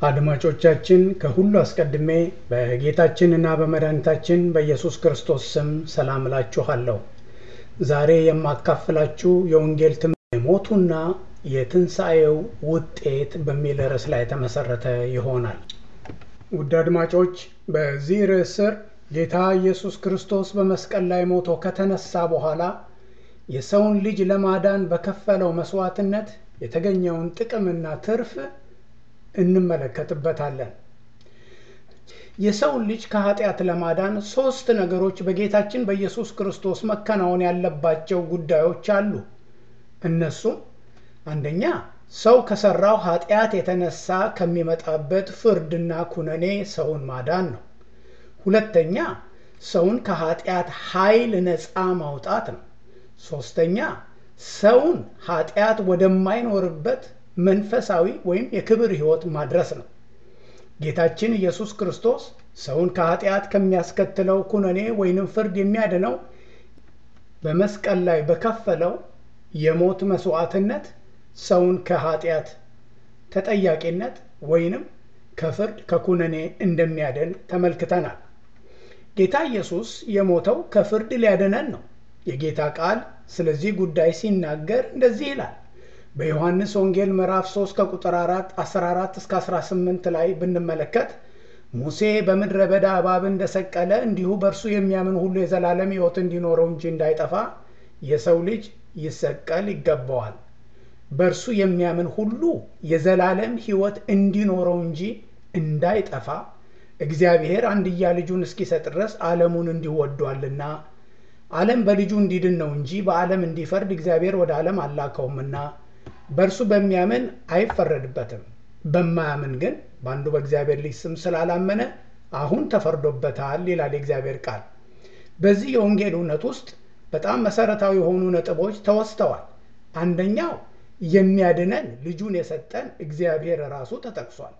አድማጮቻችን ከሁሉ አስቀድሜ በጌታችንና በመድኃኒታችን በኢየሱስ ክርስቶስ ስም ሰላም እላችኋለሁ። ዛሬ የማካፍላችሁ የወንጌል ትምህርት የሞቱና የትንሣኤው ውጤት በሚል ርዕስ ላይ የተመሰረተ ይሆናል። ውድ አድማጮች በዚህ ርዕስ ስር ጌታ ኢየሱስ ክርስቶስ በመስቀል ላይ ሞቶ ከተነሳ በኋላ የሰውን ልጅ ለማዳን በከፈለው መስዋዕትነት የተገኘውን ጥቅምና ትርፍ እንመለከትበታለን። የሰውን ልጅ ከኃጢአት ለማዳን ሶስት ነገሮች በጌታችን በኢየሱስ ክርስቶስ መከናወን ያለባቸው ጉዳዮች አሉ። እነሱም አንደኛ ሰው ከሰራው ኃጢአት የተነሳ ከሚመጣበት ፍርድና ኩነኔ ሰውን ማዳን ነው። ሁለተኛ ሰውን ከኃጢአት ኃይል ነፃ ማውጣት ነው። ሶስተኛ ሰውን ኃጢአት ወደማይኖርበት መንፈሳዊ ወይም የክብር ሕይወት ማድረስ ነው። ጌታችን ኢየሱስ ክርስቶስ ሰውን ከኃጢአት ከሚያስከትለው ኩነኔ ወይንም ፍርድ የሚያድነው በመስቀል ላይ በከፈለው የሞት መስዋዕትነት ሰውን ከኃጢአት ተጠያቂነት ወይንም ከፍርድ ከኩነኔ እንደሚያድን ተመልክተናል። ጌታ ኢየሱስ የሞተው ከፍርድ ሊያድነን ነው። የጌታ ቃል ስለዚህ ጉዳይ ሲናገር እንደዚህ ይላል። በዮሐንስ ወንጌል ምዕራፍ 3 ከቁጥር 4 14 እስከ 18 ላይ ብንመለከት ሙሴ በምድረ በዳ እባብ እንደሰቀለ እንዲሁ በእርሱ የሚያምን ሁሉ የዘላለም ሕይወት እንዲኖረው እንጂ እንዳይጠፋ የሰው ልጅ ይሰቀል ይገባዋል። በእርሱ የሚያምን ሁሉ የዘላለም ሕይወት እንዲኖረው እንጂ እንዳይጠፋ እግዚአብሔር አንድያ ልጁን እስኪሰጥ ድረስ ዓለሙን እንዲሁ ወዷልና ዓለም በልጁ እንዲድን ነው እንጂ በዓለም እንዲፈርድ እግዚአብሔር ወደ ዓለም አላከውምና በእርሱ በሚያምን አይፈረድበትም። በማያምን ግን በአንዱ በእግዚአብሔር ልጅ ስም ስላላመነ አሁን ተፈርዶበታል ይላል የእግዚአብሔር ቃል። በዚህ የወንጌል እውነት ውስጥ በጣም መሰረታዊ የሆኑ ነጥቦች ተወስተዋል። አንደኛው የሚያድነን ልጁን የሰጠን እግዚአብሔር ራሱ ተጠቅሷል።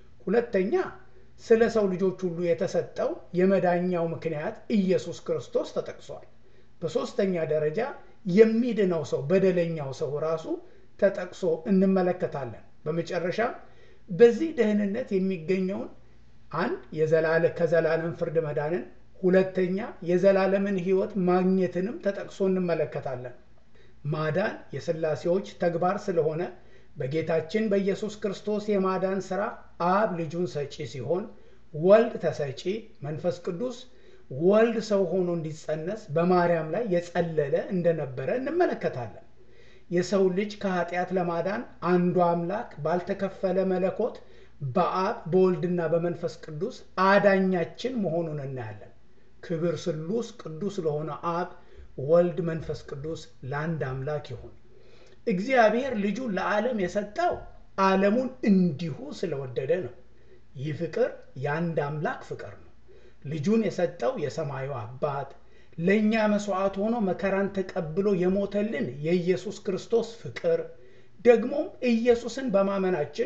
ሁለተኛ ስለ ሰው ልጆች ሁሉ የተሰጠው የመዳኛው ምክንያት ኢየሱስ ክርስቶስ ተጠቅሷል። በሦስተኛ ደረጃ የሚድነው ሰው በደለኛው ሰው ራሱ ተጠቅሶ እንመለከታለን። በመጨረሻ በዚህ ደህንነት የሚገኘውን አንድ የዘላለ ከዘላለም ፍርድ መዳንን፣ ሁለተኛ የዘላለምን ሕይወት ማግኘትንም ተጠቅሶ እንመለከታለን። ማዳን የሥላሴዎች ተግባር ስለሆነ በጌታችን በኢየሱስ ክርስቶስ የማዳን ሥራ አብ ልጁን ሰጪ ሲሆን ወልድ ተሰጪ፣ መንፈስ ቅዱስ ወልድ ሰው ሆኖ እንዲጸነስ በማርያም ላይ የጸለለ እንደነበረ እንመለከታለን። የሰው ልጅ ከኃጢአት ለማዳን አንዱ አምላክ ባልተከፈለ መለኮት በአብ በወልድና በመንፈስ ቅዱስ አዳኛችን መሆኑን እናያለን። ክብር ስሉስ ቅዱስ ለሆነ አብ፣ ወልድ፣ መንፈስ ቅዱስ ለአንድ አምላክ ይሁን። እግዚአብሔር ልጁን ለዓለም የሰጠው ዓለሙን እንዲሁ ስለወደደ ነው። ይህ ፍቅር የአንድ አምላክ ፍቅር ነው። ልጁን የሰጠው የሰማዩ አባት ለእኛ መሥዋዕት ሆኖ መከራን ተቀብሎ የሞተልን የኢየሱስ ክርስቶስ ፍቅር ደግሞም ኢየሱስን በማመናችን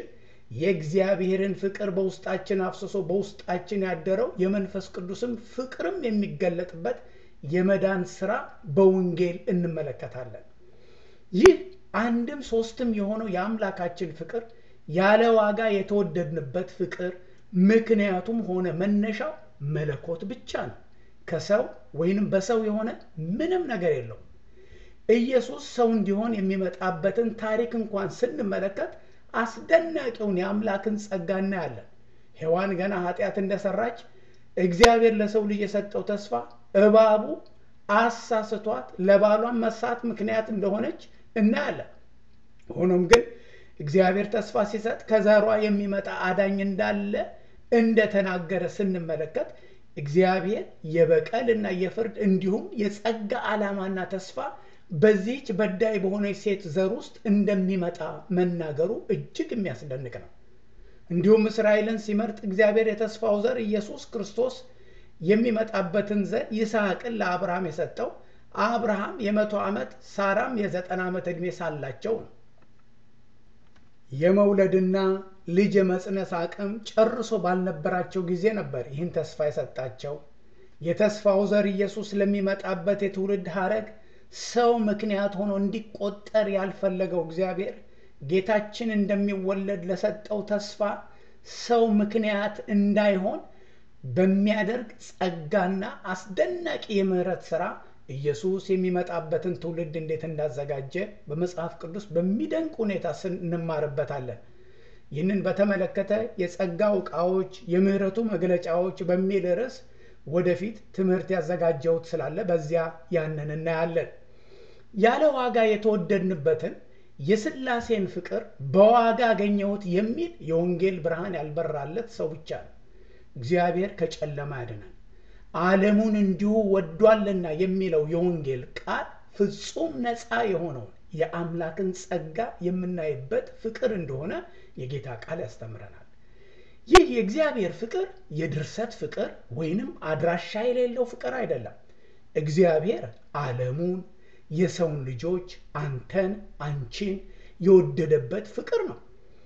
የእግዚአብሔርን ፍቅር በውስጣችን አፍስሶ በውስጣችን ያደረው የመንፈስ ቅዱስም ፍቅርም የሚገለጥበት የመዳን ሥራ በወንጌል እንመለከታለን። ይህ አንድም ሶስትም የሆነው የአምላካችን ፍቅር ያለ ዋጋ የተወደድንበት ፍቅር ምክንያቱም ሆነ መነሻው መለኮት ብቻ ነው። ከሰው ወይንም በሰው የሆነ ምንም ነገር የለውም። ኢየሱስ ሰው እንዲሆን የሚመጣበትን ታሪክ እንኳን ስንመለከት አስደናቂውን የአምላክን ጸጋ እናያለን። ሔዋን ገና ኃጢአት እንደሰራች እግዚአብሔር ለሰው ልጅ የሰጠው ተስፋ እባቡ አሳስቷት ለባሏን መሳት ምክንያት እንደሆነች እናያለን። ሆኖም ግን እግዚአብሔር ተስፋ ሲሰጥ ከዘሯ የሚመጣ አዳኝ እንዳለ እንደተናገረ ስንመለከት እግዚአብሔር የበቀል እና የፍርድ እንዲሁም የጸጋ ዓላማና ተስፋ በዚህች በዳይ በሆነች ሴት ዘር ውስጥ እንደሚመጣ መናገሩ እጅግ የሚያስደንቅ ነው። እንዲሁም እስራኤልን ሲመርጥ እግዚአብሔር የተስፋው ዘር ኢየሱስ ክርስቶስ የሚመጣበትን ዘር ይስሐቅን ለአብርሃም የሰጠው አብርሃም የመቶ ዓመት ሳራም የዘጠና ዓመት ዕድሜ ሳላቸው ነው። የመውለድና ልጅ የመጽነስ አቅም ጨርሶ ባልነበራቸው ጊዜ ነበር ይህን ተስፋ የሰጣቸው። የተስፋው ዘር ኢየሱስ ለሚመጣበት የትውልድ ሐረግ ሰው ምክንያት ሆኖ እንዲቆጠር ያልፈለገው እግዚአብሔር ጌታችን እንደሚወለድ ለሰጠው ተስፋ ሰው ምክንያት እንዳይሆን በሚያደርግ ጸጋና አስደናቂ የምህረት ሥራ ኢየሱስ የሚመጣበትን ትውልድ እንዴት እንዳዘጋጀ በመጽሐፍ ቅዱስ በሚደንቅ ሁኔታ እንማርበታለን። ይህንን በተመለከተ የጸጋው ዕቃዎች፣ የምህረቱ መግለጫዎች በሚል ርዕስ ወደፊት ትምህርት ያዘጋጀሁት ስላለ በዚያ ያንን እናያለን። ያለ ዋጋ የተወደድንበትን የሥላሴን ፍቅር በዋጋ አገኘሁት የሚል የወንጌል ብርሃን ያልበራለት ሰው ብቻ ነው። እግዚአብሔር ከጨለማ ያድናል፣ ዓለሙን እንዲሁ ወዷልና የሚለው የወንጌል ቃል ፍጹም ነፃ የሆነውን የአምላክን ጸጋ የምናይበት ፍቅር እንደሆነ የጌታ ቃል ያስተምረናል። ይህ የእግዚአብሔር ፍቅር የድርሰት ፍቅር ወይንም አድራሻ የሌለው ፍቅር አይደለም። እግዚአብሔር ዓለሙን የሰውን ልጆች አንተን፣ አንቺን የወደደበት ፍቅር ነው።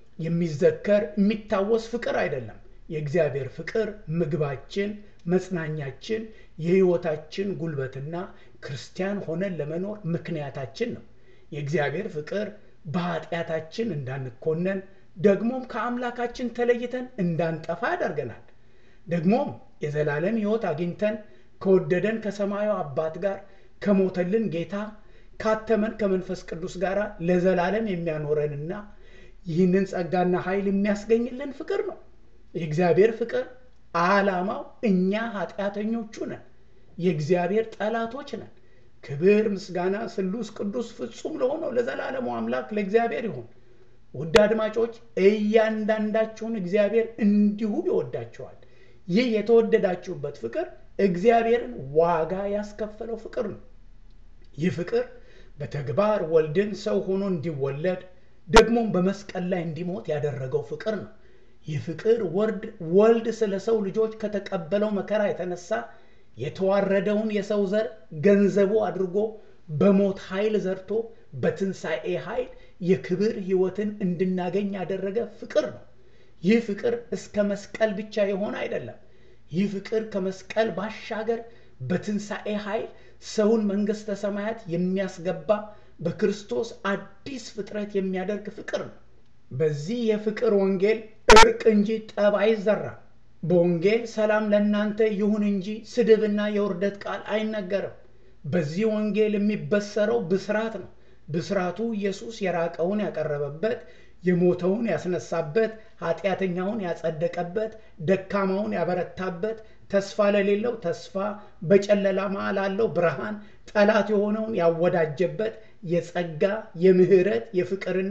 የሚዘከር የሚታወስ ፍቅር አይደለም። የእግዚአብሔር ፍቅር ምግባችን፣ መጽናኛችን፣ የሕይወታችን ጉልበትና ክርስቲያን ሆነን ለመኖር ምክንያታችን ነው። የእግዚአብሔር ፍቅር በኃጢአታችን እንዳንኮነን ደግሞም ከአምላካችን ተለይተን እንዳንጠፋ ያደርገናል። ደግሞም የዘላለም ሕይወት አግኝተን ከወደደን ከሰማዩ አባት ጋር ከሞተልን ጌታ ካተመን ከመንፈስ ቅዱስ ጋር ለዘላለም የሚያኖረንና ይህንን ጸጋና ኃይል የሚያስገኝልን ፍቅር ነው። የእግዚአብሔር ፍቅር ዓላማው እኛ ኃጢአተኞቹ ነን፣ የእግዚአብሔር ጠላቶች ነን። ክብር፣ ምስጋና ስሉስ ቅዱስ ፍጹም ለሆነው ለዘላለሙ አምላክ ለእግዚአብሔር ይሁን። ውድ አድማጮች እያንዳንዳችሁን እግዚአብሔር እንዲሁ ይወዳችኋል። ይህ የተወደዳችሁበት ፍቅር እግዚአብሔርን ዋጋ ያስከፈለው ፍቅር ነው። ይህ ፍቅር በተግባር ወልድን ሰው ሆኖ እንዲወለድ ደግሞም በመስቀል ላይ እንዲሞት ያደረገው ፍቅር ነው። ይህ ፍቅር ወልድ ስለ ሰው ልጆች ከተቀበለው መከራ የተነሳ የተዋረደውን የሰው ዘር ገንዘቡ አድርጎ በሞት ኃይል ዘርቶ በትንሣኤ ኃይል የክብር ሕይወትን እንድናገኝ ያደረገ ፍቅር ነው። ይህ ፍቅር እስከ መስቀል ብቻ የሆነ አይደለም። ይህ ፍቅር ከመስቀል ባሻገር በትንሣኤ ኃይል ሰውን መንግሥተ ሰማያት የሚያስገባ በክርስቶስ አዲስ ፍጥረት የሚያደርግ ፍቅር ነው። በዚህ የፍቅር ወንጌል እርቅ እንጂ ጠብ አይዘራም። በወንጌል ሰላም ለእናንተ ይሁን እንጂ ስድብና የውርደት ቃል አይነገርም። በዚህ ወንጌል የሚበሰረው ብስራት ነው። ብስራቱ ኢየሱስ የራቀውን ያቀረበበት፣ የሞተውን ያስነሳበት፣ ኃጢአተኛውን ያጸደቀበት፣ ደካማውን ያበረታበት፣ ተስፋ ለሌለው ተስፋ፣ በጨለማ ላለው ብርሃን፣ ጠላት የሆነውን ያወዳጀበት የጸጋ የምህረት የፍቅርና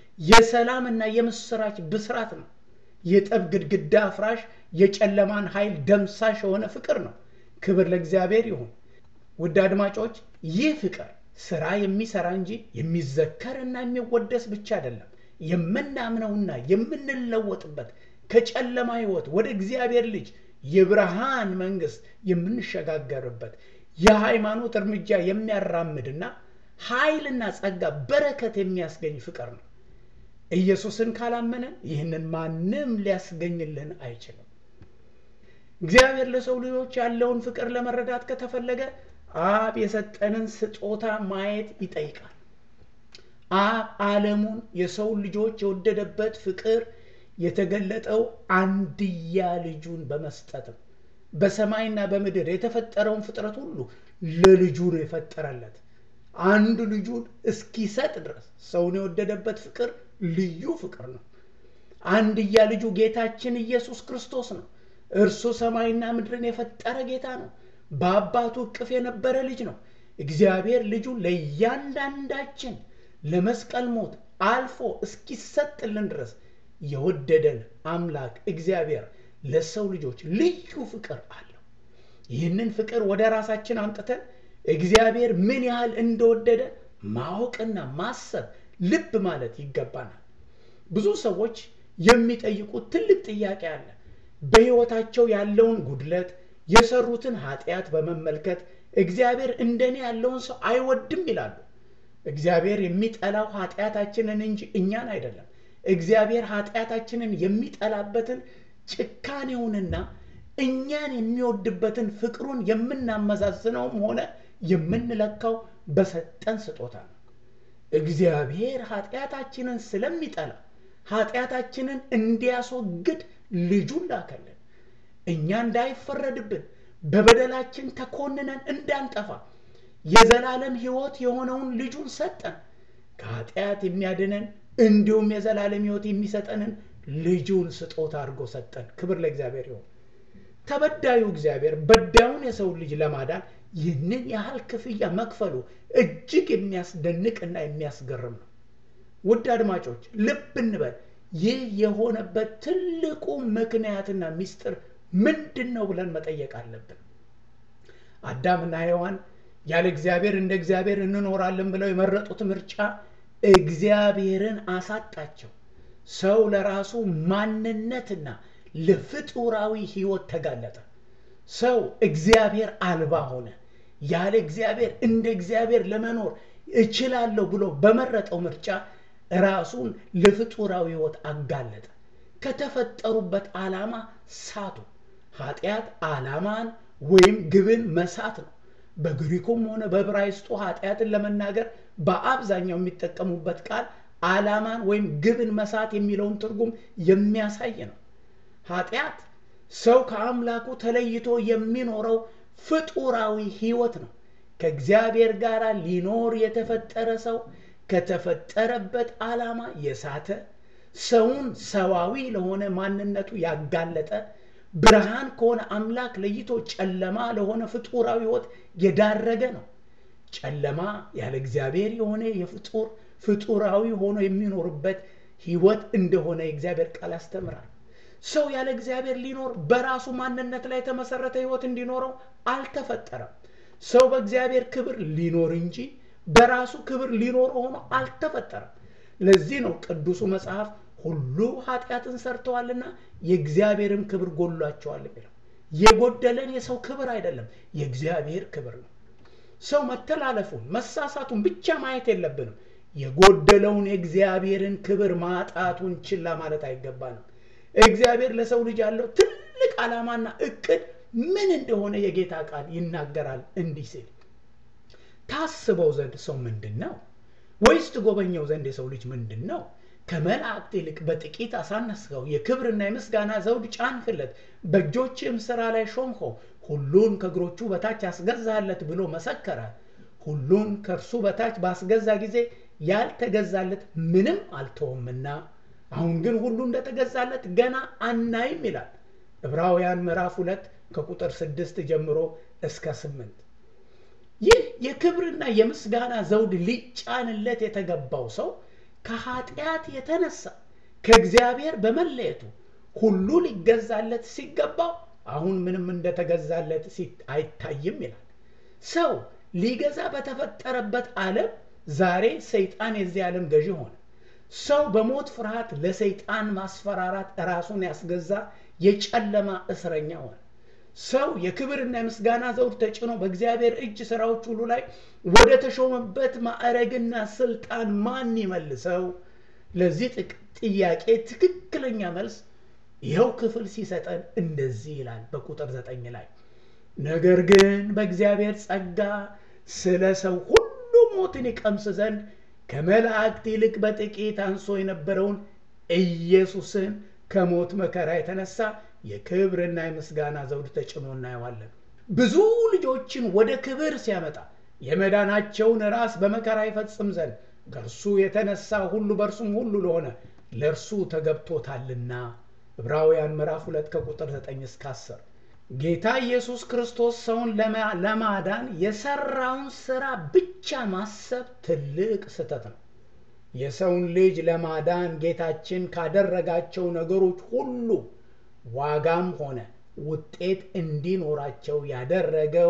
የሰላምና የምስራች ብስራት ነው። የጠብ ግድግዳ አፍራሽ የጨለማን ኃይል ደምሳሽ የሆነ ፍቅር ነው። ክብር ለእግዚአብሔር ይሁን። ውድ አድማጮች ይህ ፍቅር ስራ የሚሰራ እንጂ የሚዘከርና የሚወደስ ብቻ አይደለም። የምናምነውና የምንለወጥበት ከጨለማ ሕይወት ወደ እግዚአብሔር ልጅ የብርሃን መንግሥት የምንሸጋገርበት የሃይማኖት እርምጃ የሚያራምድና ኃይልና ጸጋ በረከት የሚያስገኝ ፍቅር ነው። ኢየሱስን ካላመንን ይህንን ማንም ሊያስገኝልን አይችልም። እግዚአብሔር ለሰው ልጆች ያለውን ፍቅር ለመረዳት ከተፈለገ አብ የሰጠንን ስጦታ ማየት ይጠይቃል። አብ ዓለሙን የሰው ልጆች የወደደበት ፍቅር የተገለጠው አንድያ ልጁን በመስጠት ነው። በሰማይና በምድር የተፈጠረውን ፍጥረት ሁሉ ለልጁ ነው የፈጠረለት። አንድ ልጁን እስኪሰጥ ድረስ ሰውን የወደደበት ፍቅር ልዩ ፍቅር ነው። አንድያ ልጁ ጌታችን ኢየሱስ ክርስቶስ ነው። እርሱ ሰማይና ምድርን የፈጠረ ጌታ ነው። በአባቱ እቅፍ የነበረ ልጅ ነው። እግዚአብሔር ልጁ ለእያንዳንዳችን ለመስቀል ሞት አልፎ እስኪሰጥልን ድረስ የወደደን አምላክ እግዚአብሔር ለሰው ልጆች ልዩ ፍቅር አለው። ይህንን ፍቅር ወደ ራሳችን አምጥተን እግዚአብሔር ምን ያህል እንደወደደ ማወቅና ማሰብ ልብ ማለት ይገባናል። ብዙ ሰዎች የሚጠይቁት ትልቅ ጥያቄ አለ። በሕይወታቸው ያለውን ጉድለት፣ የሰሩትን ኃጢአት በመመልከት እግዚአብሔር እንደኔ ያለውን ሰው አይወድም ይላሉ። እግዚአብሔር የሚጠላው ኃጢአታችንን እንጂ እኛን አይደለም። እግዚአብሔር ኃጢአታችንን የሚጠላበትን ጭካኔውንና እኛን የሚወድበትን ፍቅሩን የምናመዛዝነውም ሆነ የምንለካው በሰጠን ስጦታ ነው። እግዚአብሔር ኃጢአታችንን ስለሚጠላ ኃጢአታችንን እንዲያስወግድ ልጁን ላከልን። እኛ እንዳይፈረድብን በበደላችን ተኮንነን እንዳንጠፋ የዘላለም ሕይወት የሆነውን ልጁን ሰጠን። ከኃጢአት የሚያድነን እንዲሁም የዘላለም ሕይወት የሚሰጠንን ልጁን ስጦታ አድርጎ ሰጠን። ክብር ለእግዚአብሔር ይሁን። ተበዳዩ እግዚአብሔር በዳዩን የሰው ልጅ ለማዳን ይህንን ያህል ክፍያ መክፈሉ እጅግ የሚያስደንቅና የሚያስገርም ነው። ውድ አድማጮች ልብ እንበል። ይህ የሆነበት ትልቁ ምክንያትና ምስጢር ምንድን ነው ብለን መጠየቅ አለብን። አዳምና ሔዋን ያለ እግዚአብሔር እንደ እግዚአብሔር እንኖራለን ብለው የመረጡት ምርጫ እግዚአብሔርን አሳጣቸው። ሰው ለራሱ ማንነትና ለፍጡራዊ ሕይወት ተጋለጠ። ሰው እግዚአብሔር አልባ ሆነ። ያለ እግዚአብሔር እንደ እግዚአብሔር ለመኖር እችላለሁ ብሎ በመረጠው ምርጫ ራሱን ለፍጡራዊ ሕይወት አጋለጠ። ከተፈጠሩበት ዓላማ ሳቱ። ኃጢአት ዓላማን ወይም ግብን መሳት ነው። በግሪኩም ሆነ በዕብራይስጡ ኃጢአትን ለመናገር በአብዛኛው የሚጠቀሙበት ቃል ዓላማን ወይም ግብን መሳት የሚለውን ትርጉም የሚያሳይ ነው። ኃጢአት ሰው ከአምላኩ ተለይቶ የሚኖረው ፍጡራዊ ሕይወት ነው። ከእግዚአብሔር ጋር ሊኖር የተፈጠረ ሰው ከተፈጠረበት ዓላማ የሳተ ሰውን ሰዋዊ ለሆነ ማንነቱ ያጋለጠ ብርሃን ከሆነ አምላክ ለይቶ ጨለማ ለሆነ ፍጡራዊ ሕይወት የዳረገ ነው። ጨለማ ያለ እግዚአብሔር የሆነ የፍጡር ፍጡራዊ ሆኖ የሚኖርበት ሕይወት እንደሆነ የእግዚአብሔር ቃል ያስተምራል። ሰው ያለ እግዚአብሔር ሊኖር በራሱ ማንነት ላይ የተመሰረተ ሕይወት እንዲኖረው አልተፈጠረም። ሰው በእግዚአብሔር ክብር ሊኖር እንጂ በራሱ ክብር ሊኖር ሆኖ አልተፈጠረም። ለዚህ ነው ቅዱሱ መጽሐፍ ሁሉ ኃጢአትን ሰርተዋልና የእግዚአብሔርም ክብር ጎሏቸዋል የሚለው። የጎደለን የሰው ክብር አይደለም፣ የእግዚአብሔር ክብር ነው። ሰው መተላለፉን መሳሳቱን ብቻ ማየት የለብንም። የጎደለውን የእግዚአብሔርን ክብር ማጣቱን ችላ ማለት አይገባንም። እግዚአብሔር ለሰው ልጅ ያለው ትልቅ ዓላማና እቅድ ምን እንደሆነ የጌታ ቃል ይናገራል እንዲህ ሲል ታስበው ዘንድ ሰው ምንድን ነው? ወይስ ትጎበኘው ዘንድ የሰው ልጅ ምንድን ነው? ከመላእክት ይልቅ በጥቂት አሳነስኸው፣ የክብርና የምስጋና ዘውድ ጫንክለት፣ በእጆችም ሥራ ላይ ሾምኸው፣ ሁሉን ከእግሮቹ በታች አስገዛለት ብሎ መሰከረ። ሁሉን ከእርሱ በታች ባስገዛ ጊዜ ያልተገዛለት ምንም አልተወምና አሁን ግን ሁሉ እንደተገዛለት ገና አናይም ይላል ዕብራውያን ምዕራፍ ሁለት ከቁጥር ስድስት ጀምሮ እስከ ስምንት ይህ የክብርና የምስጋና ዘውድ ሊጫንለት የተገባው ሰው ከኃጢአት የተነሳ ከእግዚአብሔር በመለየቱ ሁሉ ሊገዛለት ሲገባው አሁን ምንም እንደተገዛለት አይታይም ይላል። ሰው ሊገዛ በተፈጠረበት ዓለም ዛሬ ሰይጣን የዚህ ዓለም ገዢ ሆነ። ሰው በሞት ፍርሃት ለሰይጣን ማስፈራራት ራሱን ያስገዛ የጨለማ እስረኛ ሆነ። ሰው የክብርና የምስጋና ዘውድ ተጭኖ በእግዚአብሔር እጅ ስራዎች ሁሉ ላይ ወደ ተሾመበት ማዕረግና ስልጣን ማን ይመልሰው? ለዚህ ጥያቄ ትክክለኛ መልስ ይኸው ክፍል ሲሰጠን እንደዚህ ይላል በቁጥር ዘጠኝ ላይ ነገር ግን በእግዚአብሔር ጸጋ ስለ ሰው ሁሉ ሞትን ይቀምስ ዘንድ ከመላእክት ይልቅ በጥቂት አንሶ የነበረውን ኢየሱስን ከሞት መከራ የተነሳ የክብርና የምስጋና ዘውድ ተጭኖ እናየዋለን። ብዙ ልጆችን ወደ ክብር ሲያመጣ የመዳናቸውን ራስ በመከራ ይፈጽም ዘንድ ከእርሱ የተነሳ ሁሉ በእርሱም ሁሉ ለሆነ ለእርሱ ተገብቶታልና ዕብራውያን ምዕራፍ ሁለት ከቁጥር 9 እስከ 10 ጌታ ኢየሱስ ክርስቶስ ሰውን ለማዳን የሰራውን ስራ ብቻ ማሰብ ትልቅ ስህተት ነው። የሰውን ልጅ ለማዳን ጌታችን ካደረጋቸው ነገሮች ሁሉ ዋጋም ሆነ ውጤት እንዲኖራቸው ያደረገው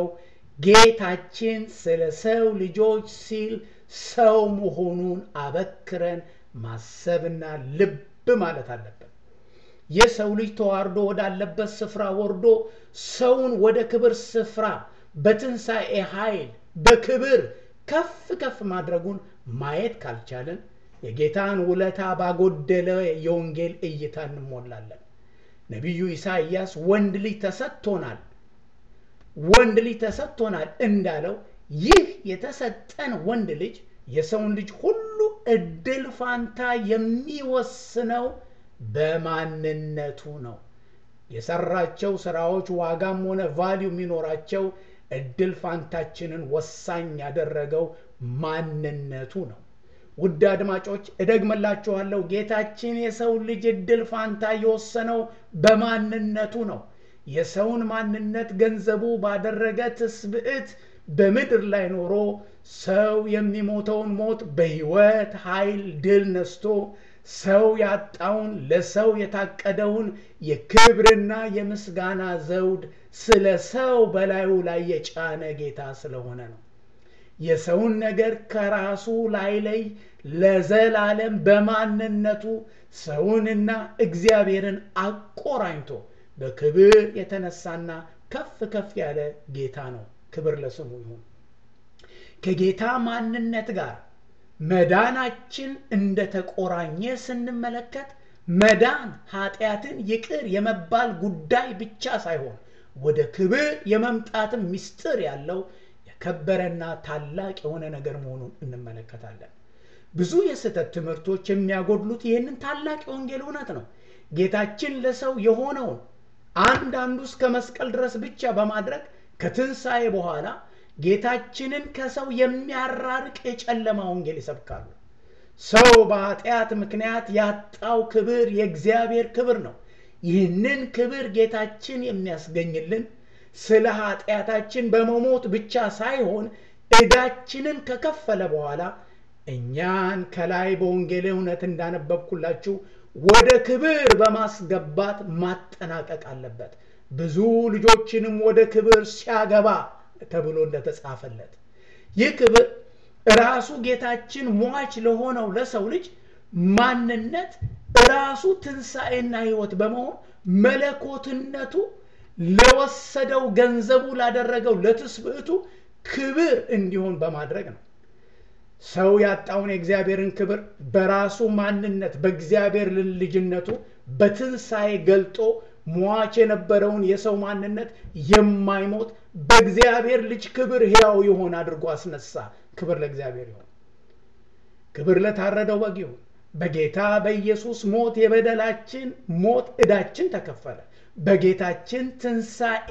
ጌታችን ስለ ሰው ልጆች ሲል ሰው መሆኑን አበክረን ማሰብና ልብ ማለት አለብን። የሰው ልጅ ተዋርዶ ወዳለበት ስፍራ ወርዶ ሰውን ወደ ክብር ስፍራ በትንሣኤ ኃይል በክብር ከፍ ከፍ ማድረጉን ማየት ካልቻለን የጌታን ውለታ ባጎደለ የወንጌል እይታ እንሞላለን። ነቢዩ ኢሳይያስ ወንድ ልጅ ተሰጥቶናል ወንድ ልጅ ተሰጥቶናል እንዳለው ይህ የተሰጠን ወንድ ልጅ የሰውን ልጅ ሁሉ እድል ፋንታ የሚወስነው በማንነቱ ነው። የሰራቸው ስራዎች ዋጋም ሆነ ቫሊዩ የሚኖራቸው እድል ፋንታችንን ወሳኝ ያደረገው ማንነቱ ነው። ውድ አድማጮች እደግምላችኋለሁ፣ ጌታችን የሰው ልጅ እድል ፋንታ የወሰነው በማንነቱ ነው። የሰውን ማንነት ገንዘቡ ባደረገ ትስብዕት በምድር ላይ ኖሮ ሰው የሚሞተውን ሞት በሕይወት ኃይል ድል ነስቶ ሰው ያጣውን ለሰው የታቀደውን የክብርና የምስጋና ዘውድ ስለ ሰው በላዩ ላይ የጫነ ጌታ ስለሆነ ነው። የሰውን ነገር ከራሱ ላይ ላይ ለዘላለም በማንነቱ ሰውንና እግዚአብሔርን አቆራኝቶ በክብር የተነሳና ከፍ ከፍ ያለ ጌታ ነው። ክብር ለስሙ ይሁን። ከጌታ ማንነት ጋር መዳናችን እንደተቆራኘ ስንመለከት መዳን ኃጢአትን ይቅር የመባል ጉዳይ ብቻ ሳይሆን ወደ ክብር የመምጣትም ምስጢር ያለው የከበረና ታላቅ የሆነ ነገር መሆኑን እንመለከታለን። ብዙ የስህተት ትምህርቶች የሚያጎድሉት ይህንን ታላቅ የወንጌል እውነት ነው። ጌታችን ለሰው የሆነውን አንዳንዱ እስከ መስቀል ድረስ ብቻ በማድረግ ከትንሣኤ በኋላ ጌታችንን ከሰው የሚያራርቅ የጨለማ ወንጌል ይሰብካሉ። ሰው በኃጢአት ምክንያት ያጣው ክብር የእግዚአብሔር ክብር ነው። ይህንን ክብር ጌታችን የሚያስገኝልን ስለ ኃጢአታችን በመሞት ብቻ ሳይሆን ዕዳችንን ከከፈለ በኋላ እኛን ከላይ በወንጌል እውነት እንዳነበብኩላችሁ ወደ ክብር በማስገባት ማጠናቀቅ አለበት። ብዙ ልጆችንም ወደ ክብር ሲያገባ ተብሎ እንደተጻፈለት ይህ ክብር ራሱ ጌታችን ሟች ለሆነው ለሰው ልጅ ማንነት ራሱ ትንሣኤና ሕይወት በመሆን መለኮትነቱ ለወሰደው ገንዘቡ ላደረገው ለትስብዕቱ ክብር እንዲሆን በማድረግ ነው። ሰው ያጣውን የእግዚአብሔርን ክብር በራሱ ማንነት በእግዚአብሔር ልጅነቱ በትንሣኤ ገልጦ ሟች የነበረውን የሰው ማንነት የማይሞት በእግዚአብሔር ልጅ ክብር ሕያው የሆነ አድርጎ አስነሳ። ክብር ለእግዚአብሔር ይሁን። ክብር ለታረደው በግ ይሁን። በጌታ በኢየሱስ ሞት የበደላችን ሞት ዕዳችን ተከፈለ። በጌታችን ትንሣኤ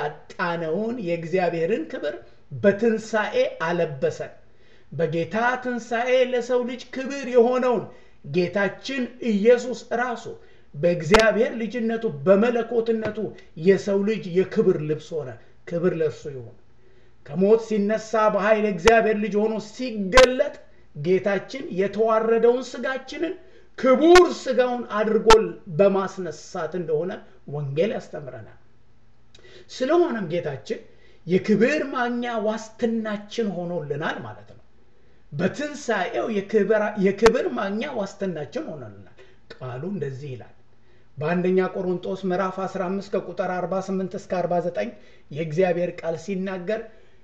ያጣነውን የእግዚአብሔርን ክብር በትንሣኤ አለበሰን። በጌታ ትንሣኤ ለሰው ልጅ ክብር የሆነውን ጌታችን ኢየሱስ ራሱ በእግዚአብሔር ልጅነቱ በመለኮትነቱ የሰው ልጅ የክብር ልብስ ሆነ። ክብር ለእርሱ ይሁን። ከሞት ሲነሳ በኃይል እግዚአብሔር ልጅ ሆኖ ሲገለጥ ጌታችን የተዋረደውን ስጋችንን ክቡር ስጋውን አድርጎ በማስነሳት እንደሆነ ወንጌል ያስተምረናል። ስለሆነም ጌታችን የክብር ማግኛ ዋስትናችን ሆኖልናል ማለት ነው። በትንሣኤው የክብር ማግኛ ዋስትናችን ሆኖልናል። ቃሉ እንደዚህ ይላል በአንደኛ ቆሮንጦስ ምዕራፍ 15 ከቁጥር 48 እስከ 49 የእግዚአብሔር ቃል ሲናገር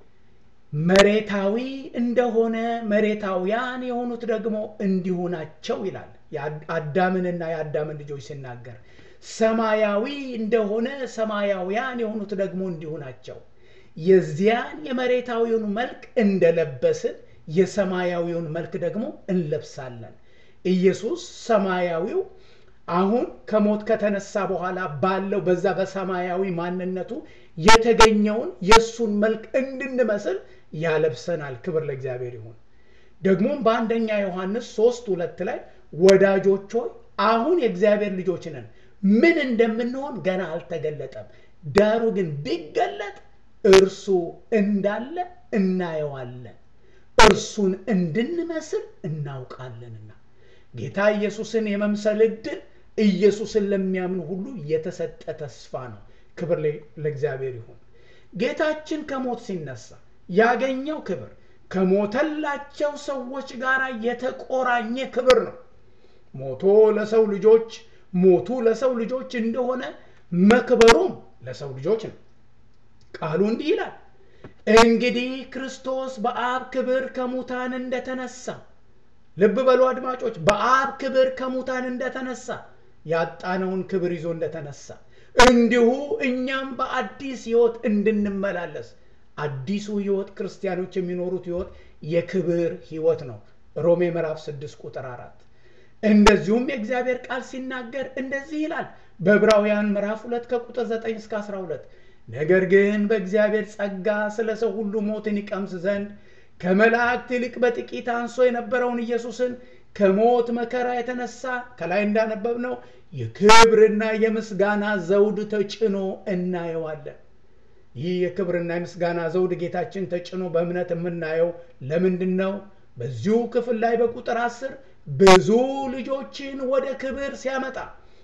መሬታዊ እንደሆነ መሬታውያን የሆኑት ደግሞ እንዲሁ ናቸው ይላል። አዳምንና የአዳምን ልጆች ሲናገር ሰማያዊ እንደሆነ ሰማያውያን የሆኑት ደግሞ እንዲሁ ናቸው። የዚያን የመሬታዊውን መልክ እንደለበስን የሰማያዊውን መልክ ደግሞ እንለብሳለን። ኢየሱስ ሰማያዊው አሁን ከሞት ከተነሳ በኋላ ባለው በዛ በሰማያዊ ማንነቱ የተገኘውን የእሱን መልክ እንድንመስል ያለብሰናል። ክብር ለእግዚአብሔር ይሁን። ደግሞም በአንደኛ ዮሐንስ ሶስት ሁለት ላይ ወዳጆች ሆይ አሁን የእግዚአብሔር ልጆች ነን፣ ምን እንደምንሆን ገና አልተገለጠም። ዳሩ ግን ቢገለጥ እርሱ እንዳለ እናየዋለን፣ እርሱን እንድንመስል እናውቃለንና። ጌታ ኢየሱስን የመምሰል ዕድል ኢየሱስን ለሚያምኑ ሁሉ የተሰጠ ተስፋ ነው። ክብር ለእግዚአብሔር ይሁን። ጌታችን ከሞት ሲነሳ ያገኘው ክብር ከሞተላቸው ሰዎች ጋር የተቆራኘ ክብር ነው። ሞቶ ለሰው ልጆች ሞቱ ለሰው ልጆች እንደሆነ መክበሩም ለሰው ልጆች ነው። ቃሉ እንዲህ ይላል፣ እንግዲህ ክርስቶስ በአብ ክብር ከሙታን እንደተነሳ ልብ በሉ አድማጮች፣ በአብ ክብር ከሙታን እንደተነሳ ያጣነውን ክብር ይዞ እንደተነሳ እንዲሁ እኛም በአዲስ ሕይወት እንድንመላለስ አዲሱ ሕይወት ክርስቲያኖች የሚኖሩት ሕይወት የክብር ሕይወት ነው። ሮሜ ምዕራፍ 6 ቁጥር 4 እንደዚሁም የእግዚአብሔር ቃል ሲናገር እንደዚህ ይላል በዕብራውያን ምዕራፍ 2 ከቁጥር 9 እስከ 12 ነገር ግን በእግዚአብሔር ጸጋ ስለ ሰው ሁሉ ሞትን ይቀምስ ዘንድ ከመላእክት ይልቅ በጥቂት አንሶ የነበረውን ኢየሱስን ከሞት መከራ የተነሳ ከላይ እንዳነበብነው የክብርና የምስጋና ዘውድ ተጭኖ እናየዋለን። ይህ የክብርና የምስጋና ዘውድ ጌታችን ተጭኖ በእምነት የምናየው ለምንድን ነው? በዚሁ ክፍል ላይ በቁጥር አስር ብዙ ልጆችን ወደ ክብር ሲያመጣ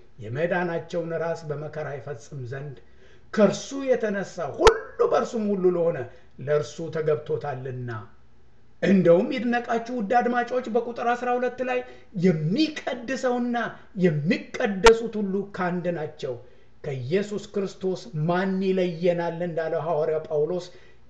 የመዳናቸውን ራስ በመከራ ይፈጽም ዘንድ ከእርሱ የተነሳ ሁሉ በእርሱም ሁሉ ለሆነ ለእርሱ ተገብቶታልና። እንደውም ይድነቃችሁ ውድ አድማጮች፣ በቁጥር 12 ላይ የሚቀድሰውና የሚቀደሱት ሁሉ ከአንድ ናቸው፣ ከኢየሱስ ክርስቶስ ማን ይለየናል እንዳለው ሐዋርያው ጳውሎስ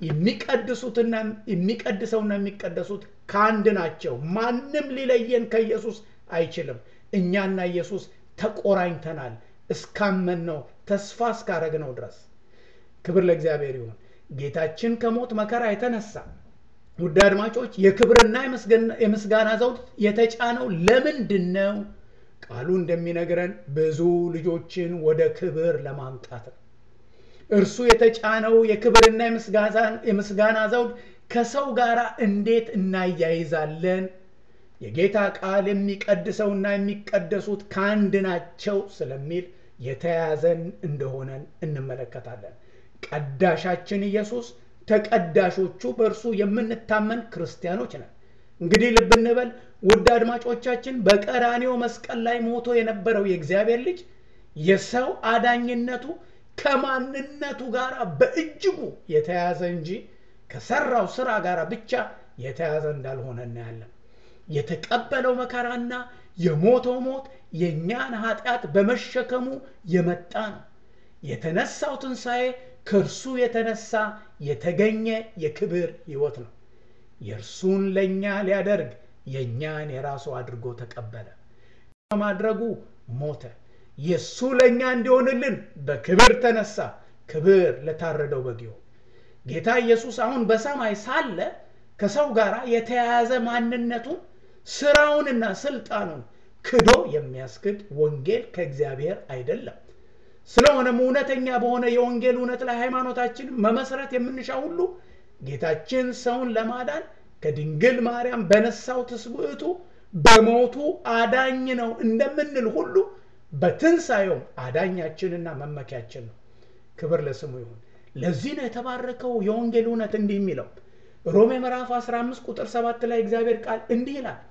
የሚቀድሱትና የሚቀድሰውና የሚቀደሱት ከአንድ ናቸው። ማንም ሊለየን ከኢየሱስ አይችልም። እኛና ኢየሱስ ተቆራኝተናል እስካመን ነው ተስፋ እስካረግ ነው ድረስ። ክብር ለእግዚአብሔር ይሁን። ጌታችን ከሞት መከራ የተነሳ ውድ አድማጮች የክብርና የምስጋና ዘውድ የተጫነው ለምንድን ነው? ቃሉ እንደሚነግረን ብዙ ልጆችን ወደ ክብር ለማምጣት ነው። እርሱ የተጫነው የክብርና የምስጋና ዘውድ ከሰው ጋር እንዴት እናያይዛለን? የጌታ ቃል የሚቀድሰውና የሚቀደሱት ከአንድ ናቸው ስለሚል የተያያዘን እንደሆነን እንመለከታለን። ቀዳሻችን ኢየሱስ፣ ተቀዳሾቹ በእርሱ የምንታመን ክርስቲያኖች ነን። እንግዲህ ልብ እንበል ውድ አድማጮቻችን፣ በቀራኔው መስቀል ላይ ሞቶ የነበረው የእግዚአብሔር ልጅ የሰው አዳኝነቱ ከማንነቱ ጋር በእጅጉ የተያዘ እንጂ ከሰራው ስራ ጋር ብቻ የተያዘ እንዳልሆነ እናያለን። የተቀበለው መከራና የሞተው ሞት የእኛን ኃጢአት በመሸከሙ የመጣ ነው። የተነሳው ትንሣኤ ከእርሱ የተነሳ የተገኘ የክብር ሕይወት ነው። የእርሱን ለእኛ ሊያደርግ የእኛን የራሱ አድርጎ ተቀበለ። በማድረጉ ሞተ። የእሱ ለእኛ እንዲሆንልን በክብር ተነሳ። ክብር ለታረደው በግ ይሁን። ጌታ ኢየሱስ አሁን በሰማይ ሳለ ከሰው ጋር የተያያዘ ማንነቱን ስራውንና ስልጣኑን ክዶ የሚያስክድ ወንጌል ከእግዚአብሔር አይደለም። ስለሆነም እውነተኛ በሆነ የወንጌል እውነት ላይ ሃይማኖታችንን መመስረት የምንሻ ሁሉ ጌታችን ሰውን ለማዳን ከድንግል ማርያም በነሳው ትስብዕቱ በሞቱ አዳኝ ነው እንደምንል ሁሉ በትንሣኤውም አዳኛችንና መመኪያችን ነው። ክብር ለስሙ ይሁን። ለዚህ ነው የተባረከው የወንጌል እውነት እንዲህ የሚለው ሮሜ ምዕራፍ 15 ቁጥር 7 ላይ እግዚአብሔር ቃል እንዲህ ይላል፣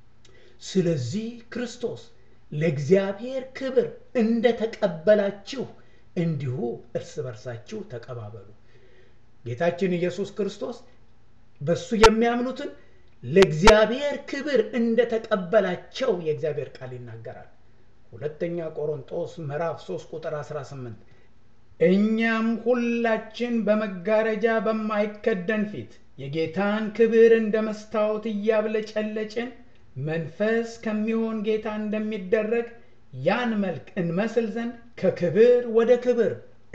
ስለዚህ ክርስቶስ ለእግዚአብሔር ክብር እንደተቀበላችሁ እንዲሁ እርስ በርሳችሁ ተቀባበሉ። ጌታችን ኢየሱስ ክርስቶስ በእሱ የሚያምኑትን ለእግዚአብሔር ክብር እንደተቀበላቸው የእግዚአብሔር ቃል ይናገራል። ሁለተኛ ቆሮንጦስ ምዕራፍ 3 ቁጥር 18 እኛም ሁላችን በመጋረጃ በማይከደን ፊት የጌታን ክብር እንደ መስታወት እያብለጨለጭን መንፈስ ከሚሆን ጌታ እንደሚደረግ ያን መልክ እንመስል ዘንድ ከክብር ወደ ክብር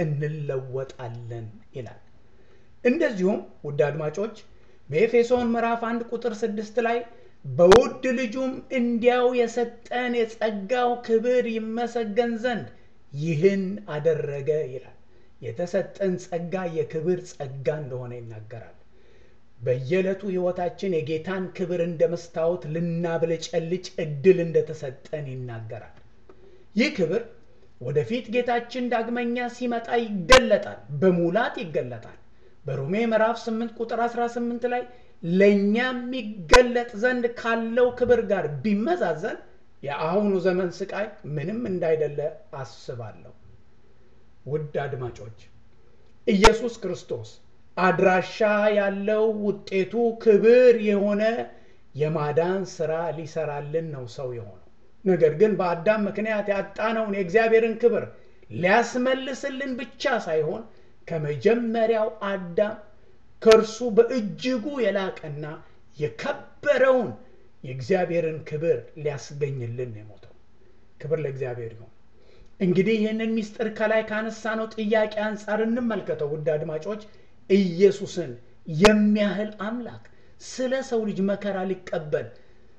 እንለወጣለን ይላል። እንደዚሁም ውድ አድማጮች በኤፌሶን ምዕራፍ 1 ቁጥር 6 ላይ በውድ ልጁም እንዲያው የሰጠን የጸጋው ክብር ይመሰገን ዘንድ ይህን አደረገ ይላል። የተሰጠን ጸጋ የክብር ጸጋ እንደሆነ ይናገራል። በየዕለቱ ሕይወታችን የጌታን ክብር እንደ መስታወት ልናብለጨልጭ እድል እንደተሰጠን ይናገራል። ይህ ክብር ወደፊት ጌታችን ዳግመኛ ሲመጣ ይገለጣል፣ በሙላት ይገለጣል። በሮሜ ምዕራፍ 8 ቁጥር 18 ላይ ለእኛም የሚገለጥ ዘንድ ካለው ክብር ጋር ቢመዛዘን የአሁኑ ዘመን ስቃይ ምንም እንዳይደለ አስባለሁ። ውድ አድማጮች ኢየሱስ ክርስቶስ አድራሻ ያለው ውጤቱ ክብር የሆነ የማዳን ስራ ሊሰራልን ነው ሰው የሆነው። ነገር ግን በአዳም ምክንያት ያጣነውን የእግዚአብሔርን ክብር ሊያስመልስልን ብቻ ሳይሆን ከመጀመሪያው አዳም ከእርሱ በእጅጉ የላቀና የከበረውን የእግዚአብሔርን ክብር ሊያስገኝልን የሞተው። ክብር ለእግዚአብሔር ይሁን። እንግዲህ ይህንን ምስጢር ከላይ ካነሳነው ጥያቄ አንጻር እንመልከተው። ውድ አድማጮች ኢየሱስን የሚያህል አምላክ ስለ ሰው ልጅ መከራ ሊቀበል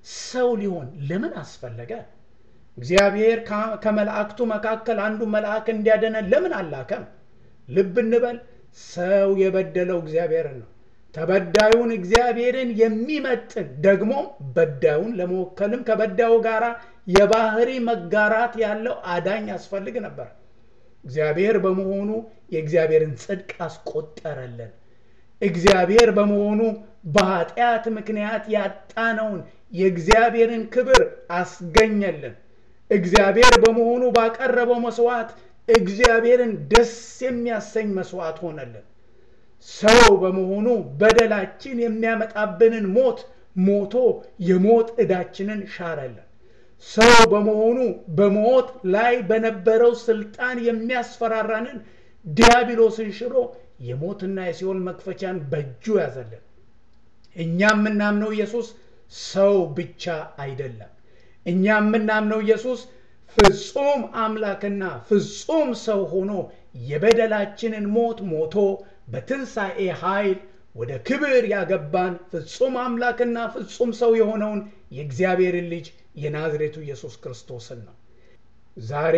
ሰው ሊሆን ለምን አስፈለገ? እግዚአብሔር ከመላእክቱ መካከል አንዱ መልአክ እንዲያደነን ለምን አላከም? ልብ እንበል። ሰው የበደለው እግዚአብሔርን ነው። ተበዳዩን እግዚአብሔርን የሚመጥን ደግሞም በዳዩን ለመወከልም ከበዳዩ ጋር የባህሪ መጋራት ያለው አዳኝ ያስፈልግ ነበር። እግዚአብሔር በመሆኑ የእግዚአብሔርን ጽድቅ አስቆጠረልን። እግዚአብሔር በመሆኑ በኃጢአት ምክንያት ያጣነውን የእግዚአብሔርን ክብር አስገኘልን። እግዚአብሔር በመሆኑ ባቀረበው መስዋዕት እግዚአብሔርን ደስ የሚያሰኝ መስዋዕት ሆነልን። ሰው በመሆኑ በደላችን የሚያመጣብንን ሞት ሞቶ የሞት ዕዳችንን ሻረልን። ሰው በመሆኑ በሞት ላይ በነበረው ስልጣን የሚያስፈራራንን ዲያብሎስን ሽሮ የሞትና የሲኦል መክፈቻን በእጁ ያዘልን። እኛ የምናምነው ኢየሱስ ሰው ብቻ አይደለም። እኛ የምናምነው ኢየሱስ ፍጹም አምላክና ፍጹም ሰው ሆኖ የበደላችንን ሞት ሞቶ በትንሣኤ ኃይል ወደ ክብር ያገባን ፍጹም አምላክና ፍጹም ሰው የሆነውን የእግዚአብሔርን ልጅ የናዝሬቱ ኢየሱስ ክርስቶስን ነው። ዛሬ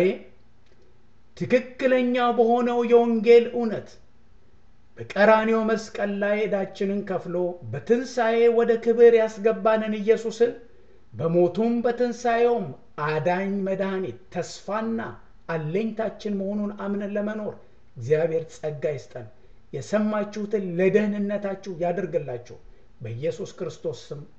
ትክክለኛ በሆነው የወንጌል እውነት በቀራንዮ መስቀል ላይ ዕዳችንን ከፍሎ በትንሣኤ ወደ ክብር ያስገባንን ኢየሱስን በሞቱም በትንሣኤውም አዳኝ መድኃኒት ተስፋና አለኝታችን መሆኑን አምነን ለመኖር እግዚአብሔር ጸጋ ይስጠን። የሰማችሁትን ለደህንነታችሁ ያደርግላችሁ። በኢየሱስ ክርስቶስ ስም